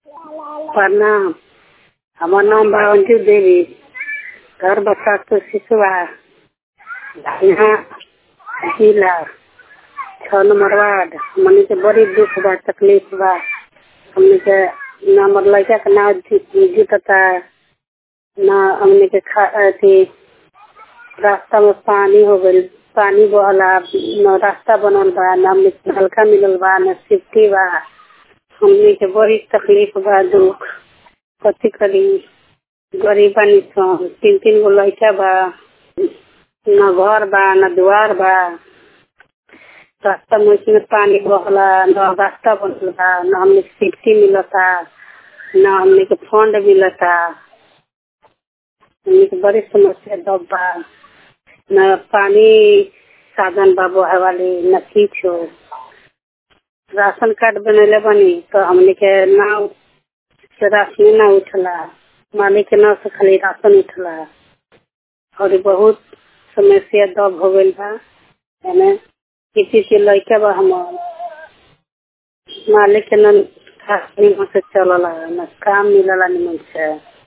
प्रणाम हमर नाम बा अंजू देवी घर बसातपुर सिसवा यहाँ जिला छः नंबर वार्ड हमनी के बड़ी दुख बा तकलीफ बा हमनी के ना हमर लड़का के ना जीतता ना हमनी के खा अथी रास्ता में पानी हो गइल पानी बहला न रास्ता बनल बा ना हमनी के नलका मिलल बा ना सिफ्टी बा हमनी के बड़ी तकलीफ बा दुख कथी करी गरीब बानी सन तीन तीन गो लड़का बा न घर बा न दुआर बा रास्ता में उसमें पानी बहला न रास्ता बनल बा न हमनी के सिफ्टी मिलता न हमनी के फंड मिलता हमनी के बड़ी समस्या दब बा न पानी साधन बा बहे वाली न किछो राशन कार्ड बनैले बनी तो हमनी के ना से राशन ना उठला मालिक के नाम से खाली राशन उठला और बहुत समस्या दब हो गइल बा एमे किसी के लड़का बा हमर मालिक के न निमन से चलला न काम मिलला निमन से